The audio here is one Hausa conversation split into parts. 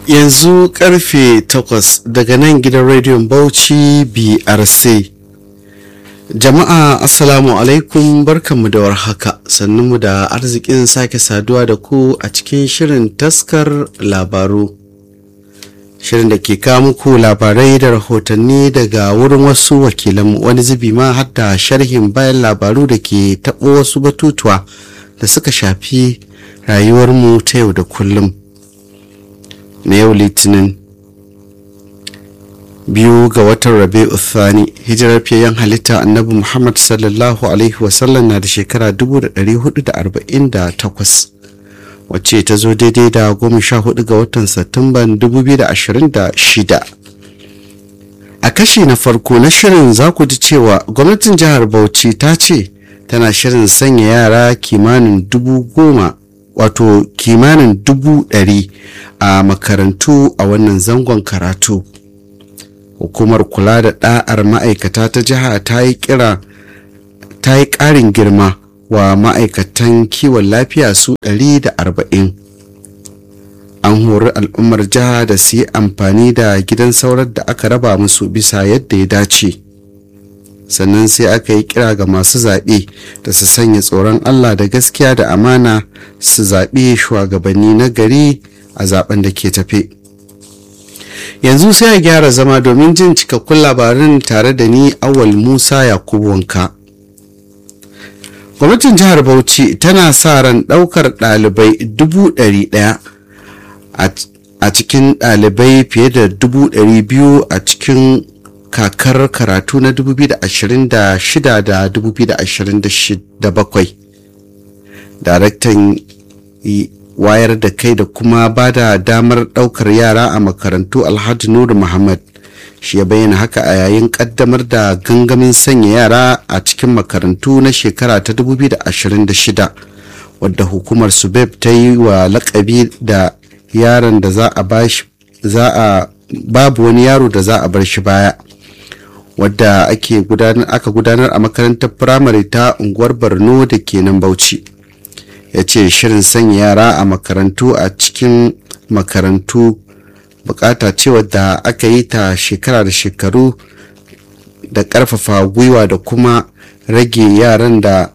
yanzu karfe 8 daga nan gidan rediyon bauchi brc jama'a assalamu alaikum barkanmu da warhaka sannunmu da arzikin sake saduwa da ku a cikin shirin taskar labaru shirin da ke kawo muku labarai da rahotanni daga wurin wasu wakilanmu wani zubi ma har da sharhin bayan labaru da ke taɓo wasu batutuwa da suka shafi rayuwarmu ta yau da kullum na yau litinin biyu ga watan rabe uthani hijirar fiyayen halitta annabi muhammad sallallahu alaihi wasallam na da shekara 1448 wacce ta zo daidai da goma sha hudu ga watan satumban 2026 a kashi na farko na shirin za ku ji cewa gwamnatin jihar bauchi ta ce tana shirin sanya yara kimanin dubu goma wato kimanin dubu ɗari a makarantu a wannan zangon karatu hukumar kula da ɗa'ar ma'aikata ta jiha ta yi kira ta yi ƙarin girma wa ma'aikatan kiwon lafiya su 140 an hori al'ummar jiha da su yi amfani da gidan saurar da aka raba musu bisa yadda ya dace sannan sai aka yi kira ga masu zaɓe da su sanya tsoron allah da gaskiya da amana su zaɓe shugabanni na gari a zaben da ke tafe yanzu sai a gyara zama domin jin cikakkun labarin tare da ni awal musa yakubu wanka gwamnatin jihar bauchi tana sa ran ɗaukar ɗalibai dubu ɗari ɗaya a cikin ɗalibai fiye da dubu ɗari biyu a cikin kakar karatu na 2026 da 2027 daraktan wayar da kai da kuma ba da damar daukar yara a makarantu alhaji nuru muhammad shi ya bayyana haka a yayin kaddamar da gangamin sanya yara a cikin makarantu na shekara ta 2026 wadda hukumar subeb ta yi wa lakabi da yaron da za a bashi za a babu wani yaro da za a bar shi baya wadda ake gudanar aka gudanar a makarantar firamare ta unguwar borno da ke nan bauchi ya ce shirin sanya yara a makarantu a cikin makarantu bukata ce wadda aka yi ta shekara da shekaru da karfafa gwiwa da kuma rage yaran da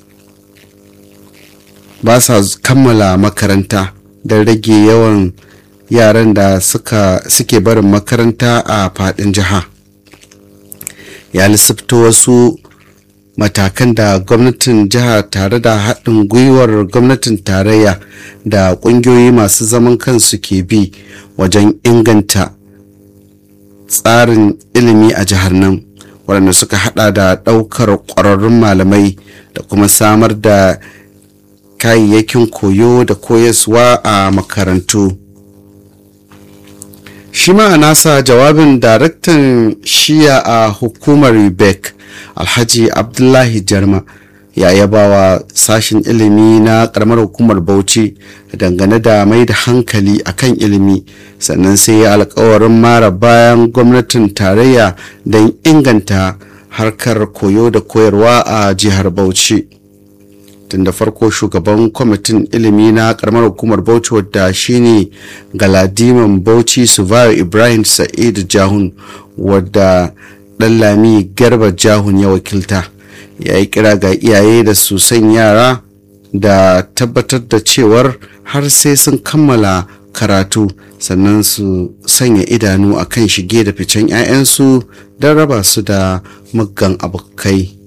ba sa kammala makaranta don rage yawan yaran da suke barin makaranta a fadin jiha ya lissafta wasu matakan da gwamnatin jiha tare da haɗin gwiwar gwamnatin tarayya da ƙungiyoyi masu zaman kansu ke bi wajen inganta tsarin ilimi a jihar nan waɗanda suka haɗa da ɗaukar ƙwararrun malamai da kuma samar da kayayyakin koyo da koyaswa a makarantu. shi ma a nasa jawabin daraktan shiya a hukumar bec alhaji abdullahi jarma ya yaba wa sashen ilimi na karamar hukumar bauchi dangane da mai da hankali akan ilimi sannan sai ya alkawarin mara bayan gwamnatin tarayya don inganta harkar koyo da koyarwa a jihar bauchi tun da farko shugaban kwamitin ilimi na karamar hukumar bauchi wadda shine galadiman bauchi suvayo ibrahim sa'id jahun wadda lami garba jahun ya wakilta ya yi kira ga iyaye da su san yara da tabbatar da cewar har sai sun kammala karatu sannan su sanya idanu a kan shige da ficen 'ya'yansu don raba su da muggan abokai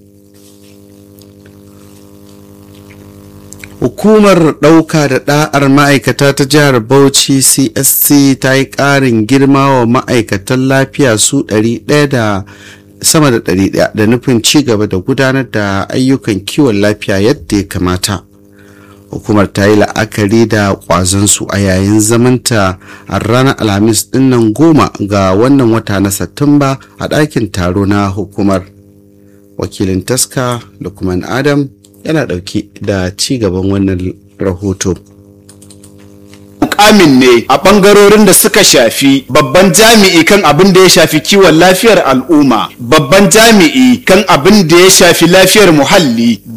hukumar ɗauka da ɗa'ar ma'aikata ta jihar bauchi csc ta yi ƙarin girma wa ma'aikatan lafiya su 100 da sama da 100 da nufin ci gaba da gudanar da ayyukan kiwon lafiya yadda ya kamata hukumar ta yi la'akari da ƙwazonsu a yayin zamanta a ranar alhamis dinnan goma ga wannan wata na satumba a ɗakin taro na hukumar wakilin taska lukman adam yana ɗauke da ci gaban wannan rahoto. mukamin ne a ɓangarorin da suka shafi babban jami'i kan abin da ya shafi kiwon lafiyar al'umma babban jami'i kan abin da ya shafi lafiyar muhalli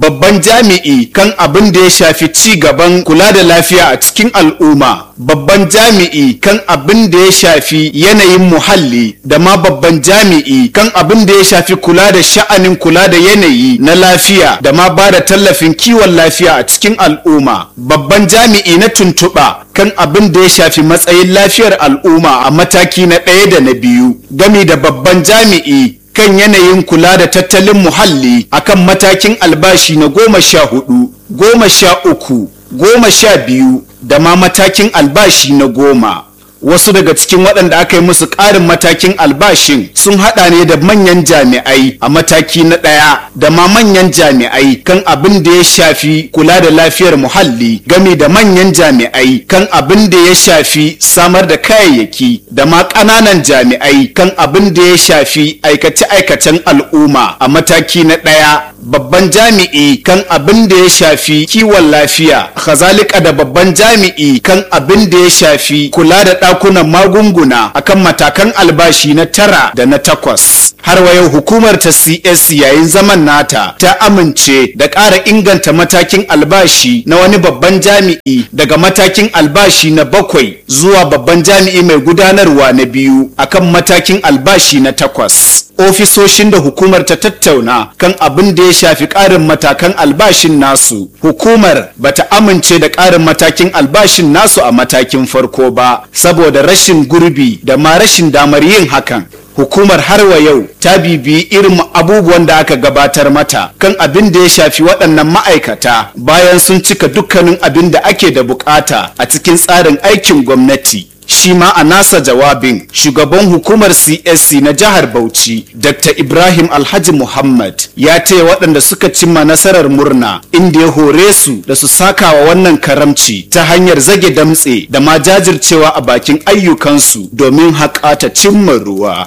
babban jami'i kan abin da ya shafi ci gaban kula da lafiya a cikin al'umma babban jami'i kan abin da ya shafi yanayin muhalli da ma babban jami'i kan abin da ya shafi kula da sha'anin kula da yanayi na lafiya da ma ba da tallafin kiwon lafiya a cikin al'umma babban jami'i na tuntuɓa kan abin da ya shafi matsayin lafiyar al'umma a mataki na ɗaya da na biyu gami da babban jami'i kan yanayin kula da tattalin muhalli akan matakin albashi na goma sha hudu goma sha uku goma sha biyu da ma matakin albashi na goma wasu daga cikin waɗanda aka yi musu ƙarin matakin albashin sun haɗa ne da manyan jami'ai a mataki na ɗaya da ma manyan jami'ai kan abin da ya shafi kula da lafiyar muhalli gami da manyan jami'ai kan abin da ya shafi samar da kayayyaki da ma ƙananan jami'ai kan abin da ya shafi aikace-aikacen al'umma a mataki na ɗaya babban jami'i kan abin da ya shafi kiwon lafiya kazalika da babban jami'i kan abin da ya shafi kula da ɗakunan magunguna akan matakan albashi na tara da na takwas har wa yau hukumar ta cs yayin zaman nata ta amince da ƙara inganta matakin albashi na wani babban jami'i daga matakin albashi na bakwai zuwa babban jami'i mai gudanarwa na biyu akan matakin albashi na takwas ofisoshin da hukumar ta tattauna kan abin da ya shafi ƙarin matakan albashin nasu hukumar bata amince da ƙarin matakin albashin nasu a matakin farko ba saboda rashin gurbi da ma rashin damar yin hakan hukumar har wa yau ta bibiyi irin abubuwan da aka gabatar mata kan abin da ya shafi waɗannan ma'aikata bayan sun cika dukkanin abin da ake da bukata a cikin tsarin aikin gwamnati shi ma a nasa jawabin shugaban hukumar csc na jihar bauchi dr ibrahim alhaji muhammad ya taya waɗanda suka cimma nasarar murna inda ya hore su da su saka wa wannan karamci ta hanyar zage damtse da ma jajircewa a bakin ayyukansu domin haƙa ta cimma ruwa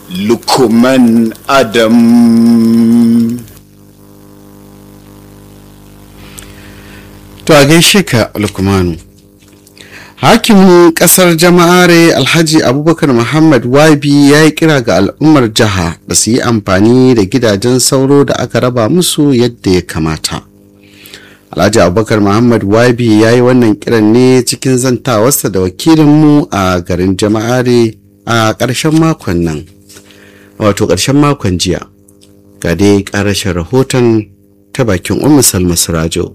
lukuman adam to a gaishe ka lukmanu hakimin kasar jama'are alhaji abubakar muhammad wabi ya yi kira ga al'ummar jiha da su yi amfani da gidajen sauro da aka raba musu yadda ya kamata alhaji abubakar muhammad wabi ya yi wannan kiran ne cikin zantawarsa da wakilinmu a garin jama'are a ƙarshen makon nan wato ƙarshen makon jiya ga dai ƙarashin rahoton ta bakin umar salma sirajo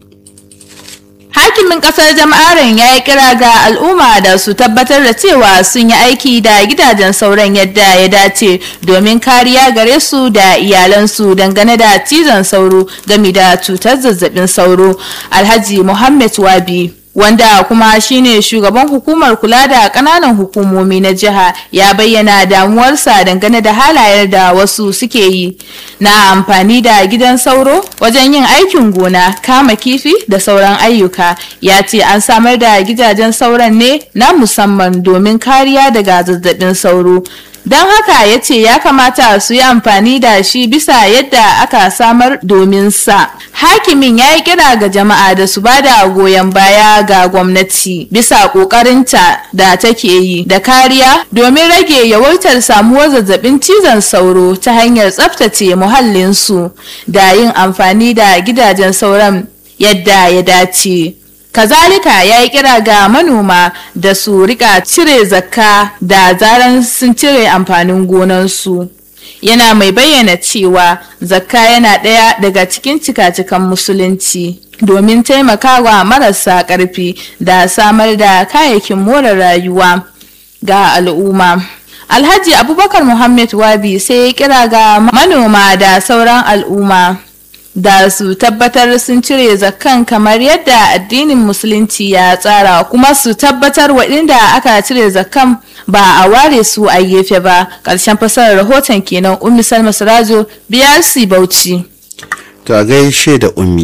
hakimin kasar jama'arin ya yi kira ga al'umma da su tabbatar da cewa sun yi aiki da gidajen sauran yadda ya dace domin kariya gare su da iyalansu dangane da cizon sauro game da cutar zazzabin sauro alhaji muhammad wabi wanda kuma shine shugaban hukumar kula da kananan hukumomi na jiha ya bayyana damuwarsa dangane da halayen da wasu suke yi na amfani da gidan sauro wajen yin aikin gona kama kifi da sauran ayyuka ya ce an samar da gidajen sauran ne na musamman domin kariya daga zazzabin sauro don haka ya ce ya kamata su yi amfani da shi bisa yadda aka samar domin sa hakimin ya yi kira ga jama'a da su ba da goyon baya ga gwamnati bisa kokarinta da take yi da kariya domin rage yawaitar samuwar zazzabin cizon sauro ta hanyar tsaftace muhallinsu da yin amfani da gidajen sauran yadda ya dace kazalika ya yi kira ga manoma da su rika cire zakka da zaran sun cire amfanin gonansu yana mai bayyana cewa zakka yana ɗaya daga cikin cika-cikan musulunci domin taimakawa marasa ƙarfi da samar da kayayyakin more rayuwa ga al'umma alhaji abubakar muhammad wabi sai ya kira ga manoma da sauran al'umma da su tabbatar sun cire zakkan kamar yadda addinin musulunci ya tsara kuma su tabbatar waɗanda aka cire zakkan ba a ware su a gefe ba ƙarshen fasarar rahoton kenan ummi salma sirajo brc bauchi to a gaishe da ummi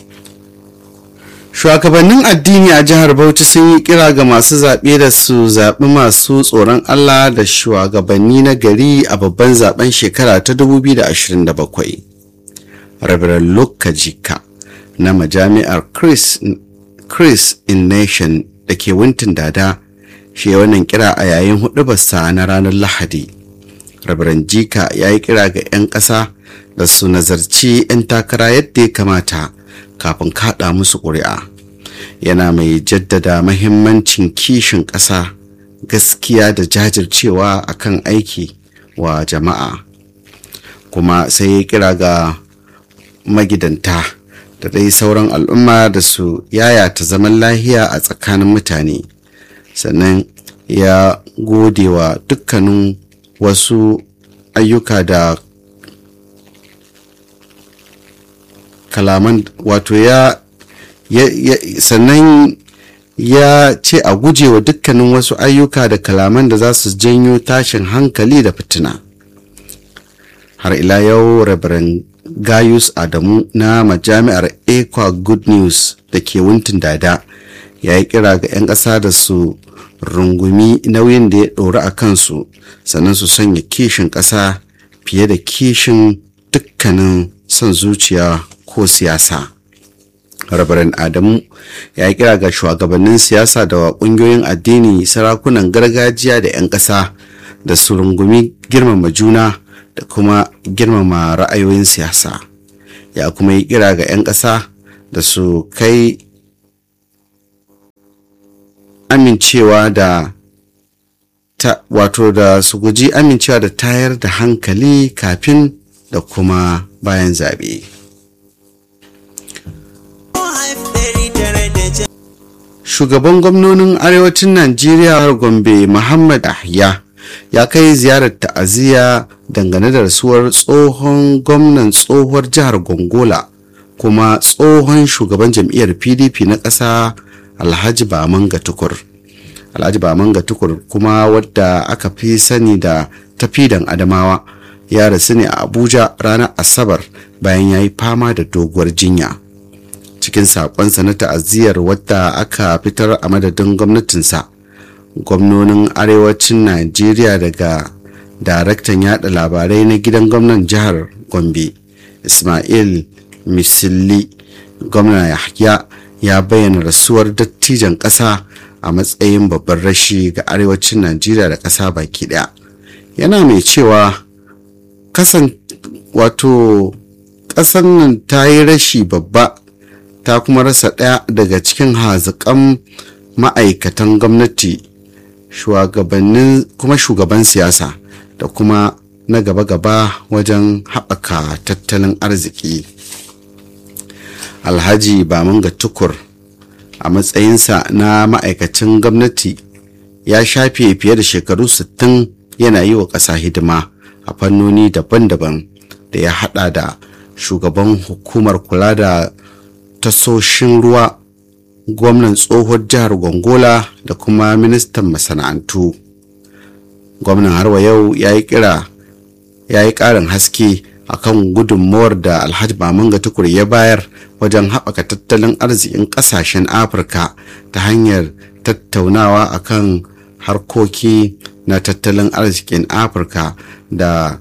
shugabannin addini a jihar bauchi sun yi kira ga masu zaɓe da su zaɓi masu tsoron allah da shugabanni na gari a babban zaben shekara ta 2027 Reverend Luke Kajika na majami'ar Chris, Chris in Nation da ke Winton Dada shi wannan kira a yayin hudubarsa na ranar Lahadi. Reverend Jika ya yi kira ga 'yan ƙasa da su nazarci 'yan takara yadda ya kamata kafin kaɗa musu ƙuri'a yana mai jaddada mahimmancin kishin ƙasa gaskiya da jajircewa akan aiki wa jama'a kuma sai ya kira ga magidanta da dai sauran al'umma da su yayata zaman lahiya a tsakanin mutane sannan ya gode wa dukkanin wasu ayyuka da kalaman wato ya, ya, ya sannan ya ce a guje wa dukkanin wasu ayyuka da kalaman da za su janyo tashin hankali da fitina har ila yau rabaran gayus adamu na majami'ar ekwa good news da ke wuntin dada ya yi kira ga 'yan ƙasa da su rungumi nauyin da ya ɗori a kansu sannan su sanya kishin ƙasa fiye da kishin dukkanin son zuciya ko siyasa rabaran adamu ya yi kira ga shugabannin siyasa da ƙungiyoyin addini sarakunan gargajiya da 'yan ƙasa da su rungumi girmama juna da kuma girmama ra'ayoyin siyasa ya kuma yi kira ga 'yan ƙasa da su kai amincewa da ta wato da su guji amincewa da tayar da hankali kafin da kuma bayan zaɓe. shugaban gwamnonin arewacin najeriya gombe muhammad ahya ya kai ziyarar ta'aziyya dangane da rasuwar tsohon gwamnan tsohuwar jihar gongola kuma tsohon shugaban jam'iyyar pdp na ƙasa alhaji bamanga tukur alhaji bamanga tukur kuma wadda aka fi sani da tafidan adamawa ya rasu ne a abuja ranar asabar bayan ya yi fama da doguwar jinya cikin saƙonsa na ta'aziyyar wadda aka fitar a madadin gwamnatinsa gwamnonin arewacin najeriya daga daraktan yada labarai na gidan gwamnan jihar gombe ismail misilli gwamna yahya ya bayyana rasuwar dattijan ƙasa a matsayin babban rashi ga arewacin najeriya da ƙasa baki ɗaya yana mai cewa kasan wato ƙasar nan ta yi rashi babba ta kuma rasa ɗaya daga cikin haziƙan ma'aikatan gwamnati shugabannin kuma shugaban siyasa da kuma na gaba-gaba wajen haɓaka tattalin arziki alhaji bamanga tukur a matsayinsa na ma'aikacin gwamnati ya shafe fiye da shekaru 60 yana yi wa ƙasa hidima a fannoni daban-daban da ya hada da shugaban hukumar kula da tasoshin ruwa gwamnan tsohon jihar gongola da kuma ministan masana'antu gwamnan harwa yau ya yi kira ya yi ƙarin haske akan gudunmawar da alhaji mamanga tukur ya bayar wajen haɓaka tattalin arzikin ƙasashen afirka ta hanyar tattaunawa akan harkoki na tattalin arzikin afirka da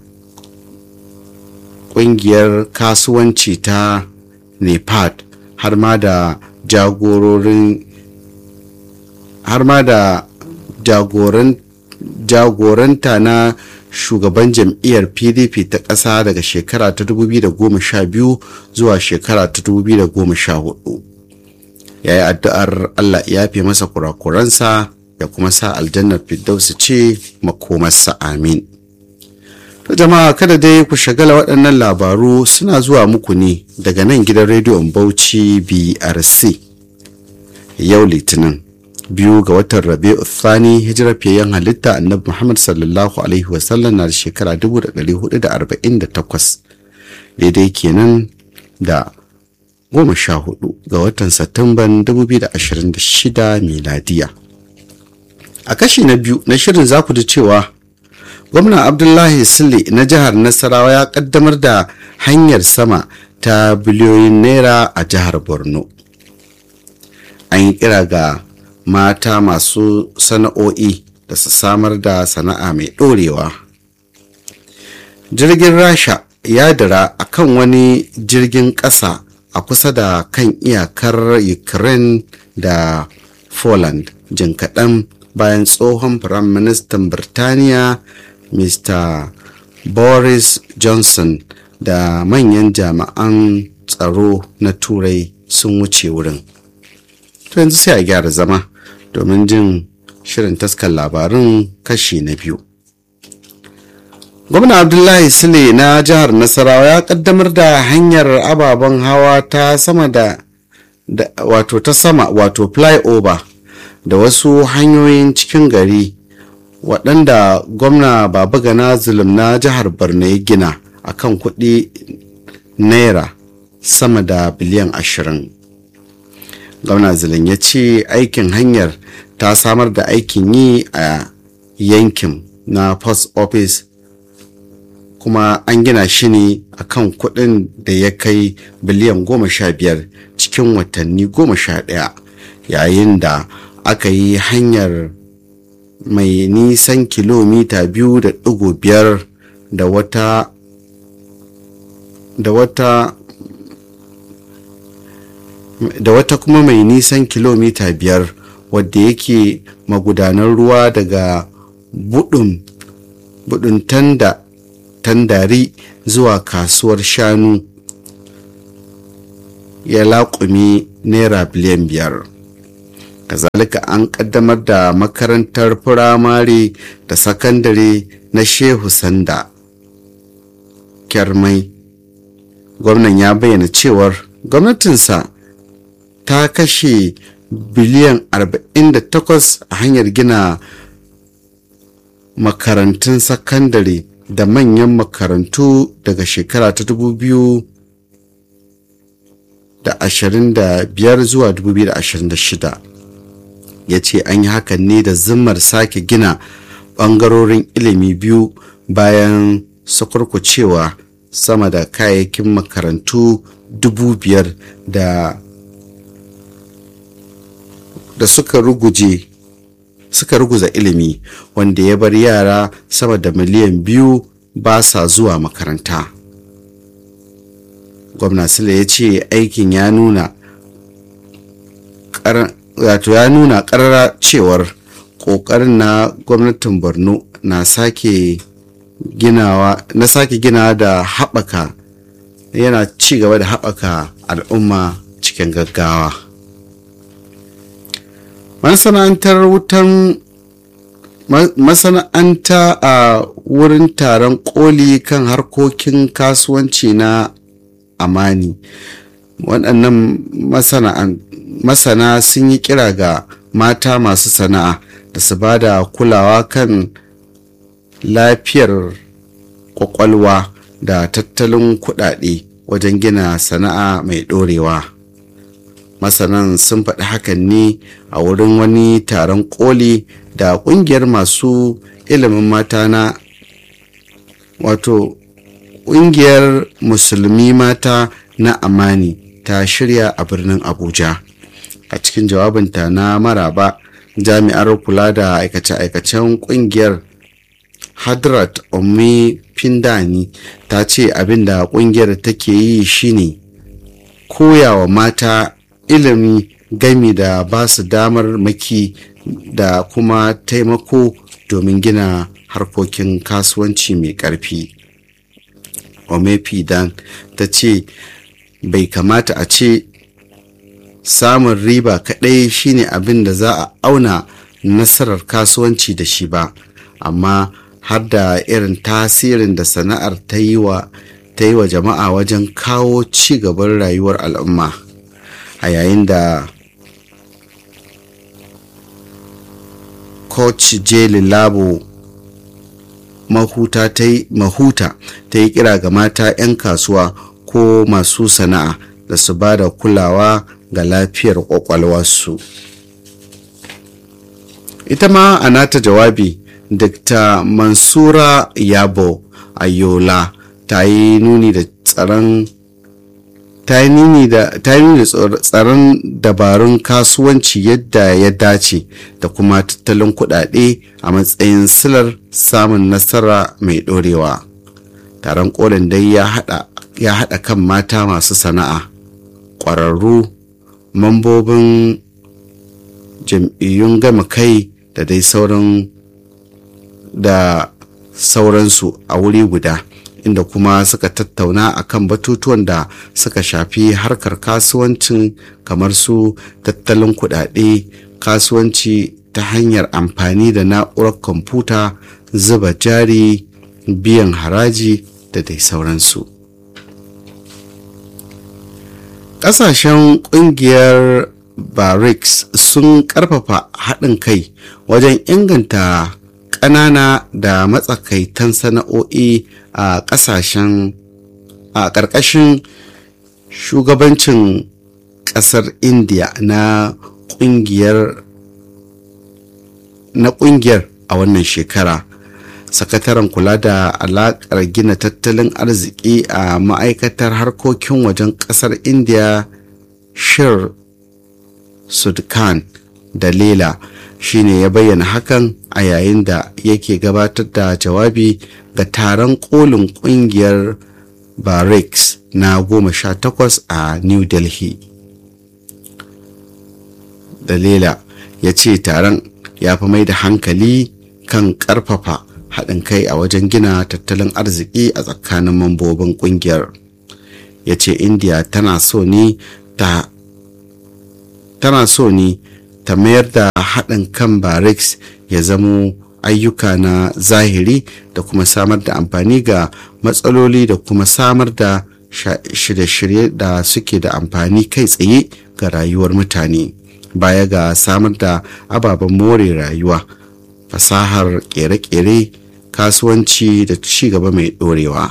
ƙungiyar kasuwanci ta nepad har ma da jagororin har ma da jagoran jagoranta na shugaban jam'iyyar pdp ta ƙasa daga shekara ta 2012 zuwa shekara ta 2014 ya yi addu'ar allah ya fi masa kurakuransa ya kuma sa aljannar firdausu ce makomarsa amin to jama'a kada dai ku shagala waɗannan labaru suna zuwa muku ne daga nan gidan rediyon bauchi brc yau litinin biyu ga watan rabi'u thani hijirar fiyayyen halitta annabi muhammad sallallahu alaihi wasallam na da shekara 1448 daidai kenan da goma sha hudu ga watan satumban 2026 miladiya a kashi na biyu na shirin za ku ji cewa gwamna abdullahi sule na jihar nasarawa ya kaddamar da hanyar sama ta biliyoyin naira a jihar borno an yi kira ga mata masu sana'o'i da su samar da sana'a mai ɗorewa jirgin rasha ya dira a kan wani jirgin ƙasa a kusa da kan iyakar ukraine da poland jin kaɗan bayan tsohon firaministan birtaniya mr boris johnson da manyan jami'an tsaro na turai sun wuce wurin to yanzu sai a gyara zama domin jin shirin taskar labarin kashi na biyu gwamna abdullahi sule na jihar nasarawa ya kaddamar da hanyar ababen hawa ta sama da, da wato ta sama wato flyover da wasu hanyoyin cikin gari waɗanda gwamna baba gana zulum na jihar borno ya gina a kan kuɗi naira sama da biliyan ashirin gwamna zulum ya ce aikin hanyar ta samar da aikin yi a yankin na post office kuma an gina shi ne a kan kuɗin da ya kai biliyan goma sha biyar cikin watanni goma sha ɗaya yayin da aka yi hanyar mai nisan kilomita biyu da ɗigo biyar da wata da wata da wata kuma mai nisan kilomita biyar wadda yake magudanar ruwa daga budun budun tanda tandari zuwa kasuwar shanu ya laƙumi naira biliyan biyar kazalika an kaddamar da makarantar firamare da sakandare na shehu sanda kyarmai gwamnan ya bayyana cewar gwamnatinsa ta kashe biliyan 48 a hanyar gina makarantun sakandare da manyan makarantu daga shekara ta 2025 zuwa 2026 ya ce an yi hakan ne da zimmar sake gina ɓangarorin ilimi biyu bayan sakurkucewa sama da kayayyakin makarantu dubu biyar da da suka ruguje suka ruguza ilimi wanda ya bar yara sama da miliyan biyu ba sa zuwa makaranta gwamna sule ya ce aikin ya nuna wato ya nuna karara cewar kokarin na gwamnatin borno na sake ginawa na sake ginawa da haɓaka yana ci gaba da haɓaka al'umma cikin gaggawa masana'antar wutan masana'anta a wurin taron koli kan harkokin kasuwanci na amani waɗannan masana sun yi kira ga mata masu sana'a da su ba da kulawa kan lafiyar kwakwalwa da tattalin kuɗaɗe wajen gina sana'a mai ɗorewa masanan sun faɗi hakan ne a wurin wani taron koli da ƙungiyar masu ilimin mata na wato ƙungiyar musulmi mata na amani ta shirya a birnin abuja a cikin jawabinta na maraba jami'ar kula da aikace-aikacen ƙungiyar hadrat omi pindani ta ce abinda ƙungiyar take yi shine koyawa mata ilimi gami da ba su damar maki da kuma taimako domin gina harkokin kasuwanci mai ƙarfi omepi dan ta ce bai kamata a ce samun riba kaɗai shine abin da za a auna nasarar kasuwanci da shi ba amma har da irin tasirin da sana'ar ta yi wa ta yi wa jama'a wajen kawo ci gaban rayuwar al'umma a yayin da coach jeli labo mahuta ta yi mahuta ta yi kira ga mata 'yan kasuwa ko masu sana'a da su ba da kulawa ga lafiyar kwakwalwarsu ita ma a nata jawabi dr mansura yabo ayola ta yi nuni da tsaron ta yi nuni da tsaron dabarun kasuwanci yadda ya dace da kuma tattalin kuɗaɗe a matsayin silar samun nasara mai ɗorewa taron kolin dai ya haɗa kan mata masu sana'a ƙwararru mambobin jam'iyyun gama kai da dai sauran da sauransu a wuri guda inda kuma suka tattauna akan batutuwan da suka shafi harkar kasuwancin kamar su tattalin kudade kasuwanci ta hanyar amfani da na'urar kwamfuta zuba jari biyan haraji da dai sauransu ƙasashen ƙungiyar brics sun ƙarfafa haɗin kai wajen inganta ƙanana da matsakaitan sana'o'i a ƙasashen a ƙarƙashin shugabancin ƙasar india na ƙungiyar na ƙungiyar a wannan shekara sakataren kula da alaƙar gina tattalin arziki a ma'aikatar harkokin wajen ƙasar india shir sudkan dalila shine ya bayyana hakan a yayin da yake gabatar da jawabi ga taron kolin kungiyar barracks na goma sha takwas a new delhi dalila ya ce taron ya fi mai da hankali kan karfafa haɗin kai a wajen gina tattalin arziki a tsakanin mambobin kungiyar ya ce india tana so ne ta tana so ne ta mayar da haɗin kan barracks ya zamo ayyuka na zahiri da kuma samar da amfani ga matsaloli da kuma samar da shirye-shirye da suke da amfani kai tsaye ga rayuwar mutane baya ga samar da ababen more rayuwa fasahar kere-kere kasuwanci da cigaba mai ɗorewa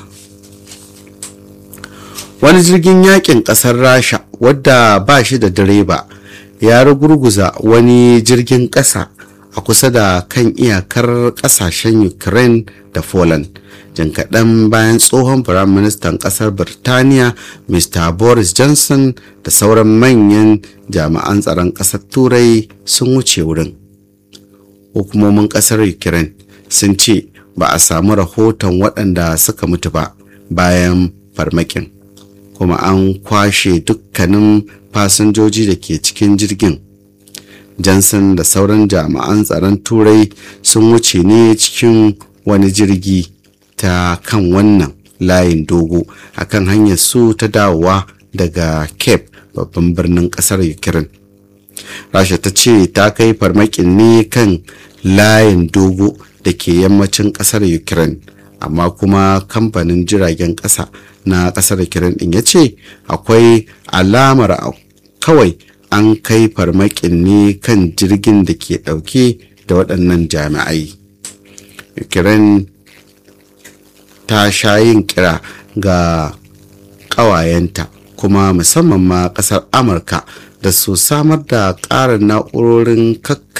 wani jirgin yakin ƙasar rasha wadda ba shi da direba ya rugurguza wani jirgin ƙasa a kusa da kan iyakar ƙasashen ukraine da poland jin kaɗan bayan tsohon firaministan ƙasar birtaniya mr boris johnson da sauran manyan jami'an tsaron ƙasar turai sun wuce wurin hukumomin ƙasar ukraine sun ce ba a samu rahoton waɗanda suka mutu ba bayan farmakin kuma an kwashe dukkanin fasinjoji da ke cikin jirgin johnson da sauran jami'an tsaron turai sun wuce ne cikin wani jirgi ta kan wannan layin dogo a kan hanyar su ta dawowa daga cape babban birnin kasar ukraine rasha ta ce ta kai farmakin ne kan layin dogo da ke yammacin kasar ukraine amma kuma kamfanin jiragen kasa na kasar ukraine din ya ce akwai alamar kawai an kai farmakin ne kan jirgin da ke dauke da waɗannan jami'ai ukraine ta sha yin kira ga ƙawayenta kuma musamman ma ƙasar amurka da su samar da ƙarin na'urorin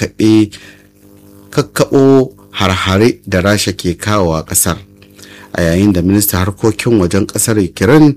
kakkaɓo harhare da rasha ke kawo a ƙasar a yayin da minista harkokin wajen ƙasar ukraine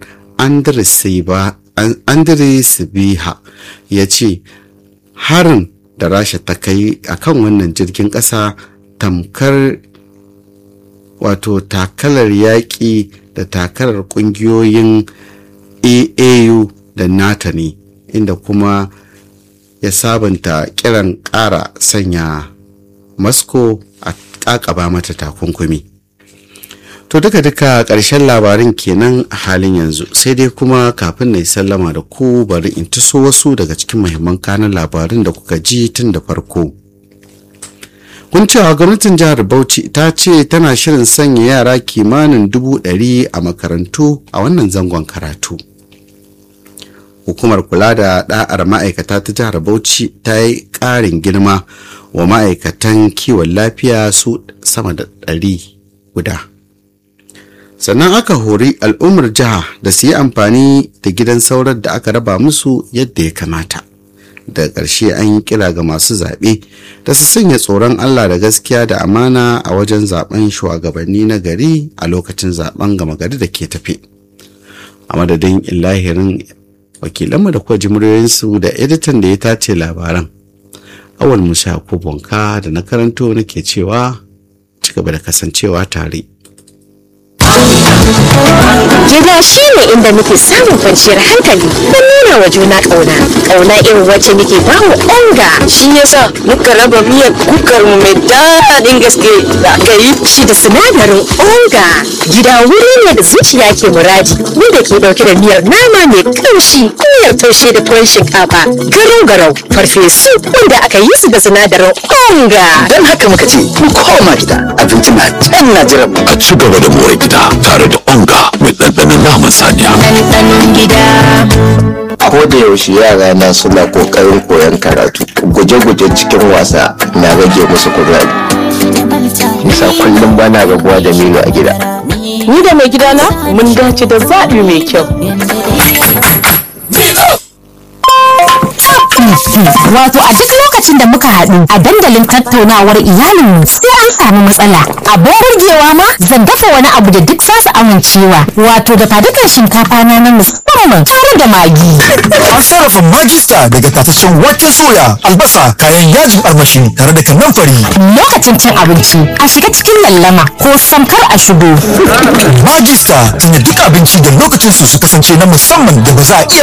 andrei sibiha ya ce harin da rasha ta kai a kan wannan jirgin ƙasa tamkar wato takalar yaƙi da takalar ƙungiyoyin aau da nata ne inda kuma ya sabunta kiran ƙara sanya moscow a ƙaƙaba mata takunkumi to duka duka ƙarshen labarin kenan a halin yanzu sai dai kuma kafin na yi sallama da ku bari in taso wasu daga cikin muhimman kanan labarin da kuka ji tun da farko kun cewa gwamnatin jihar bauchi ta ce tana shirin sanya yara kimanin dubu ɗari a makarantu a wannan zangon karatu hukumar kula da ɗa'ar ma'aikata ta jihar bauchi ta yi ƙarin girma wa ma'aikatan kiwon lafiya su sama da ɗari guda sannan aka hori al'ummar jiha da su yi amfani da gidan saurar da aka raba musu yadda ya kamata daga ƙarshe an yi kira ga masu zaɓe da su sanya tsoron allah da gaskiya da amana a wajen zaben shugabanni na gari a lokacin zaben gama gari da ke tafe a madadin illahirin wakilanmu da kuwa jimuriyoyinsu da editan da ya tace labaran awal musa ko bonka da na karanto nake cewa ci gaba da kasancewa tare Gida shi ne inda muke samun kwanciyar hankali da nuna wa juna ƙauna. Ƙauna irin wacce muke ba wa onga. Shi yasa muka raba miyar kukar mu mai daɗin gaske da aka yi. Shi da sinadarin onga. Gida wuri ne da zuciya ke muradi wanda ke ɗauke da miyar nama mai ƙamshi miyar taushe da tuwon shinkafa garau garau farfesu wanda aka yi su da sinadarin onga. Don haka muka ce mu koma gida abinci na can na jiran mu. a ci gaba da more gida tare da onga mai ɗanɗanon naman saniya. Ɗanɗanon gida. ko da yaushe yara na suna kokarin koyon karatu guje-guje cikin wasa na rage musu kuzari nisa kullum bana rabuwa da milo a gida Ni da mai gidana mun dace da zaɓi mai kyau. Wato a duk lokacin da muka haɗu a dandalin tattaunawar iyalinmu sai an samu matsala. Abin burgewa ma zan dafa wani abu da duk za su amincewa. Wato da fadukan shinkafa na na musamman tare da magi. An sarrafa magista daga tataccen wake soya, albasa, kayan yajin armashi tare da kanamfari. Lokacin cin abinci a shiga cikin lallama ko samkar a shigo. Magista tunda duk abinci da lokacin su su kasance na musamman da ba za a iya